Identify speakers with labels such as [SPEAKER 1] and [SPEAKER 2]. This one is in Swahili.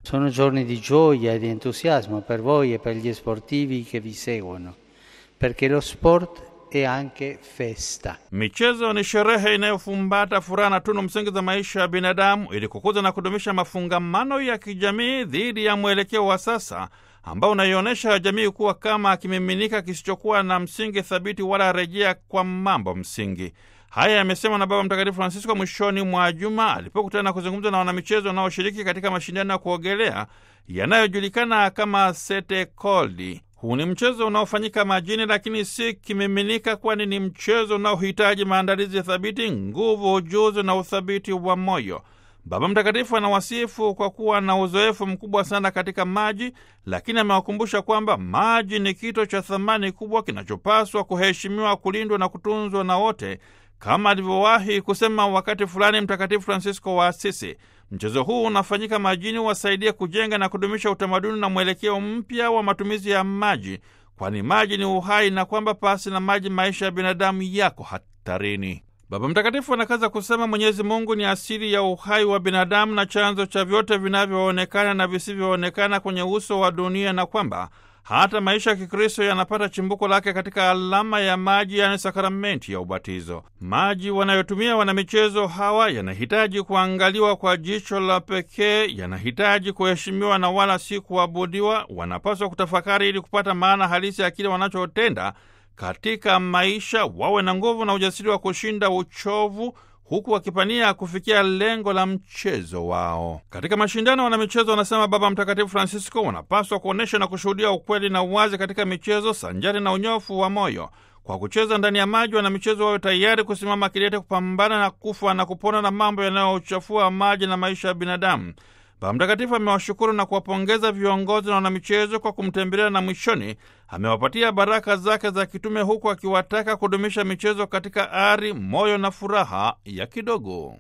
[SPEAKER 1] Sono giorni di gioia e di entusiasmo per voi e per gli sportivi che vi seguono, perché lo sport è anche festa.
[SPEAKER 2] Michezo ni sherehe inayofumbata furaha na tunu msingi za maisha ya binadamu ili kukuza na kudumisha mafungamano ya kijamii dhidi ya mwelekeo wa sasa ambao unaionyesha jamii kuwa kama kimiminika kisichokuwa na msingi thabiti wala rejea kwa mambo msingi. Haya yamesemwa na Baba Mtakatifu Francisco mwishoni mwa juma alipokutana na kuzungumza na wanamichezo wanaoshiriki katika mashindano ya kuogelea yanayojulikana kama Sete Coldi. Huu ni mchezo unaofanyika majini, lakini si kimiminika, kwani ni mchezo unaohitaji maandalizi ya thabiti, nguvu, ujuzi na uthabiti wa moyo. Baba Mtakatifu anawasifu kwa kuwa na uzoefu mkubwa sana katika maji, lakini amewakumbusha kwamba maji ni kito cha thamani kubwa kinachopaswa kuheshimiwa, kulindwa na kutunzwa na wote, kama alivyowahi kusema wakati fulani Mtakatifu Francisco wa Asisi. Mchezo huu unafanyika majini wasaidia kujenga na kudumisha utamaduni na mwelekeo mpya wa matumizi ya maji, kwani maji ni uhai na kwamba pasi na maji maisha ya binadamu yako hatarini. Baba Mtakatifu anakaza kusema Mwenyezi Mungu ni asili ya uhai wa binadamu na chanzo cha vyote vinavyoonekana na visivyoonekana kwenye uso wa dunia, na kwamba hata maisha ya Kikristo yanapata chimbuko lake katika alama ya maji, yani sakramenti ya ubatizo. Maji wanayotumia wanamichezo hawa yanahitaji kuangaliwa kwa jicho la pekee, yanahitaji kuheshimiwa na wala si kuabudiwa. Wanapaswa kutafakari ili kupata maana halisi ya kile wanachotenda katika maisha, wawe na nguvu na ujasiri wa kushinda uchovu huku wakipania kufikia lengo la mchezo wao. Katika mashindano wanamichezo, wanasema Baba Mtakatifu Francisco, wanapaswa kuonyesha na kushuhudia ukweli na uwazi katika michezo sanjari na unyofu wa moyo. Kwa kucheza ndani ya maji, wanamichezo wawe tayari kusimama kidete kupambana na kufa na kupona na mambo yanayochafua maji na maisha ya binadamu. Baba Mtakatifu amewashukuru na kuwapongeza viongozi na wanamichezo kwa kumtembelea na mwishoni amewapatia baraka zake za kitume huku akiwataka kudumisha michezo katika ari, moyo na furaha ya kidogo.